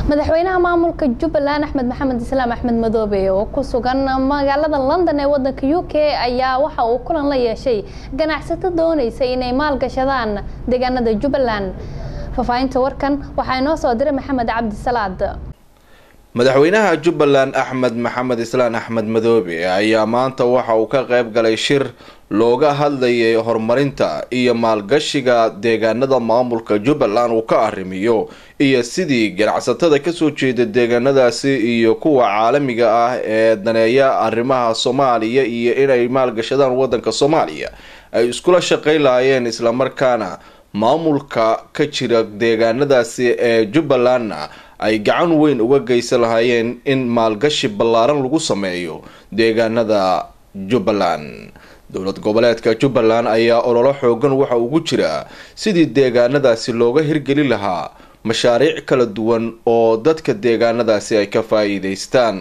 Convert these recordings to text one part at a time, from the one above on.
madaxweynaha maamulka jubbaland axmed maxamed islaam axmed madoobe oo ku sugan magaalada london ee wadanka u k ayaa waxa uu kulan la yeeshay ganacsato doonaysa inay maalgashadaan deegaanada jubbaland faahfaahinta warkan waxaa inoo soo diray maxamed cabdisalaad madaxweynaha jubbaland axmed maxamed islaan axmed madoobe ayaa maanta waxa uu ka qayb galay shir looga hadlayay horumarinta iyo maalgashiga deegaanada maamulka jubbaland uu ka arrimiyo iyo sidii ganacsatada kasoo jeeda deegaanadaasi iyo kuwa caalamiga ah ee daneeya arrimaha soomaaliya iyo inay maalgashadaan wadanka soomaaliya ay iskula shaqayn lahaayeen islamarkaana maamulka ka jira deegaanadaasi ee jubbalandna ay gacan weyn uga geysan lahaayeen in maalgashi ballaaran lagu sameeyo deegaanada jubbaland dowlad goboleedka jubbaland ayaa ololo xoogan waxa ugu jira sidii deegaanadaasi looga hirgeli lahaa mashaariic kala duwan oo dadka deegaanadaasi ay ka faa'iideystaan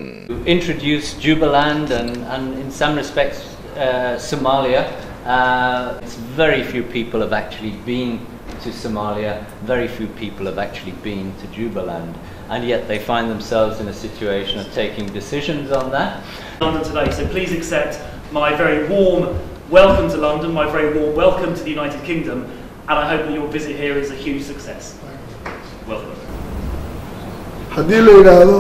Uh, very few people have actually been to Somalia, very few people have actually been to Jubaland, and yet they find themselves in a situation of taking decisions on that. London today, so please accept my very warm welcome to London, my very warm welcome to the United Kingdom, and I hope that your visit here is a huge success. Welcome. haddii la yidhaahdo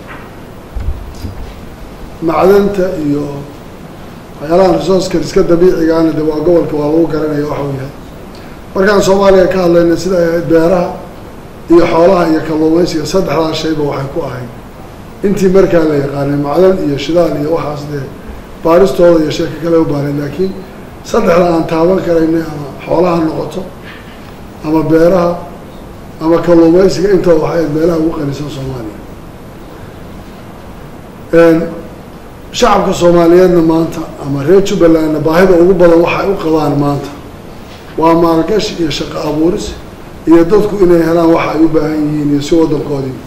macdanta iyo waxyaalahan resourceka iska dabiicigaana de waa gobolka waa lagu garanaya waxa uu yahay markaan soomaaliya ka hadlayna sida ay ahayd beeraha iyo xoolaha iyo kalluumaysiga saddexdaas shayba waxay ku ahayd intii markaa la yaqaanay macdan iyo shidaal iyo waxaas dee baaristooda iyo sheeka kale u baareen laakiin saddexda aan taaban karaynay ama xoolaha noqoto ama beeraha ama kalluumaysiga intooda waxay ahayd meelaha ugu qanisan soomaaliya shacabka soomaaliyeedna maanta ama reer jubbalandna baahida ugu badan waxay u qabaan maanta waa maalgashi iyo shaqo abuuris iyo dadku inay helaan waxa ay u baahan yihiin iyo si waddankoodii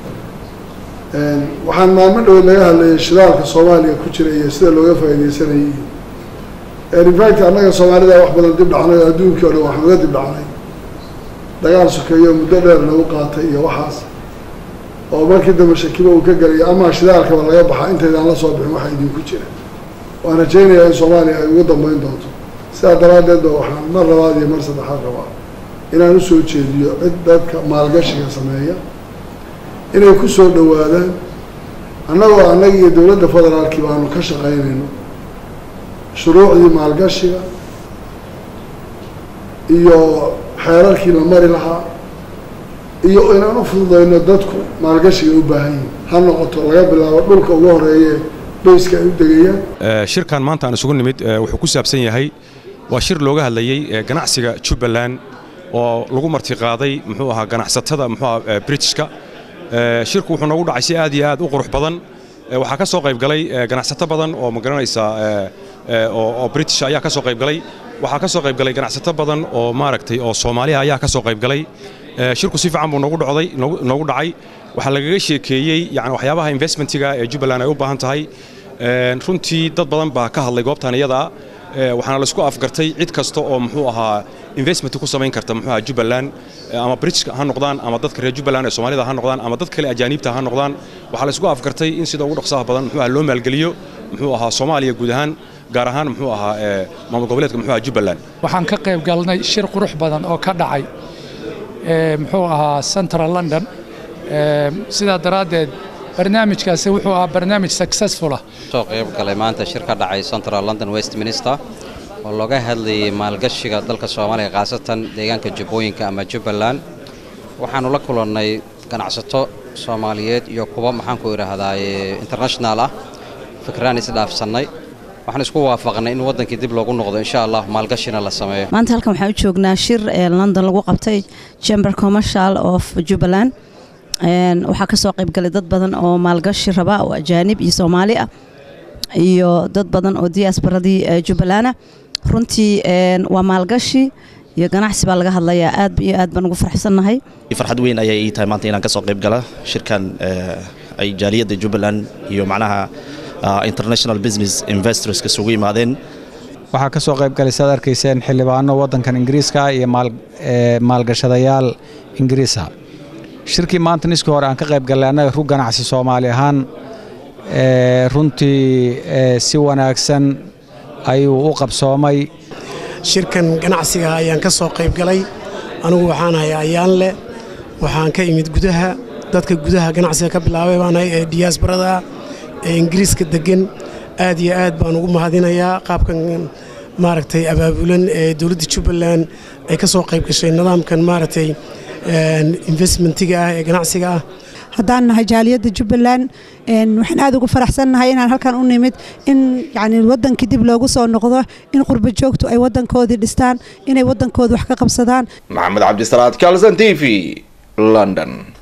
waxaan maalmo dhow laga hadlayay shidaalka soomaaliya ku jira iyo sida looga faaideysanayay infact annaga soomaalida wax badan dib dhacnay adduunkii o dhan waxaan uga dib dhacnay dagaal sokeeyo muddo dheer nagu qaatay iyo waxaas oo markii dambe shakiba uu ka gelaya ama shidaalkaba laga baxaa intaydaan la soo bixin waxa idinku jira waan rajaynayaa in soomaaliya ay ugu dambeyn doonto sidaa daraaddeed ba waxaan mar labaad iyo mar saddexaad rabaa inaan usoo jeediyo cid dadka maalgashiga sameeya inay ku soo dhowaadaan annagoo annaga iyo dowladda federaalkii baanu ka shaqaynayno shuruucdii maalgashiga iyo xeerarkii la mari lahaa iyo inaan u fududayno dadku maalgashiga u baahan yihin ha noqoto laga bilaabo dhulka ugu horeeye bayska ay u degayaan shirkan maanta aan isugu nimid wuxuu ku saabsan yahay waa shir looga hadlayey ganacsiga jubbaland oo lagu martiqaaday muxuu ahaa ganacsatada muxuu ahaa britishka shirku wuxuu noogu dhacay si aad iyo aad u qurux badan waxaa ka soo qayb galay ganacsato badan oo ma garanaysaa oo british ayaa ka soo qayb galay waxaa ka soo qayb galay ganacsato badan oo maaragtay oo soomaaliya ayaa ka soo qayb galay shirku si fiican buu noogu dhocday noogu dhacay waxaa lagaga sheekeeyey yani waxyaabaha investmentiga ee jubbaland ay u baahan tahay runtii dad badan baa ka hadlay goobtan iyada waxaana laisku afgartay cid kasta oo muxuu ahaa investment ku samayn karta muxuu ahaa jubbaland ama britishka ha noqdaan ama dadka reer jubbaland ee soomaalida ha noqdaan ama dad kale ajaaniibta ha noqdaan waxaa laisku afgartay in sida ugu dhaqsaha badan muxuu ahaa loo maalgeliyo muxuu ahaa soomaaliya guud ahaan gaar ahaan muxuu ahaa maamul goboleedka muxuu ahaa jubbaland waxaan ka qayb galnay shir qurux badan oo ka dhacay muxuu ahaa central london sidaa daraaddeed barnaamijkaasi wuxuu ahaa barnaamij successful ah soo qayb galay maanta shir ka dhacay central london westminster oo looga hadlayay maalgashiga dalka soomaaliya khaasatan deegaanka jubbooyinka ama jubbaland waxaannu la kulannay ganacsato soomaaliyeed iyo kuwa maxaanku idhaahdaaye international ah fikraan isdhaafsannay waxaan isku waafaqnay in waddankii dib loogu noqdo insha allah maalgashina la sameeyo maanta halkan waxaan u joognaa shir ee london lagu qabtay chamber commercial of jubbaland waxaa ka soo qayb galay dad badan oo maalgashi raba oo ajaanib iyo soomaali ah iyo dad badan oo diasbaradii jubbalana runtii waa maalgashi iyo ganacsi baa laga hadlayaa aad iyo aad baan ugu farxsannahay farxad weyn ayay ii tahay maanta inaan ka soo qayb gala shirkan ay jaaliyadda jubbaland iyo macnaha international business investors isugu yimaadeen waxaa ka soo qayb galay saad arkayseen xildhibaano waddankan ingiriiska iyo maalgashadayaal ingiriisa shirkii maanta niskii hore aan ka qayb gallay annaga rug ganacsi soomaali ahaan runtii si wanaagsan ayuu u qabsoomay shirkan ganacsiga ayaan ka soo qayb galay anigu waxaan ahay ayaan leh waxaan ka imid gudaha dadka gudaha ganacsiga ka bilaabay baanahay ee diyaasbarada ee ingiriiska deggan aad iyo aad baan ugu mahadinayaa qaabkan maaragtay abaabulan ee dowladda jubbaland ay ka soo qayb gashay nidaamkan maaragtay investmentiga ah ee ganacsiga ah haddaan nahay jaaliyadda jubbaland waxaan aad ugu faraxsannahay inaan halkan u nimid in yani wadankii dib loogu soo noqdo in qurbo joogtu ay wadankoodii dhistaan inay wadankooda wax ka qabsadaan maxamed cabdisalaad calson t v london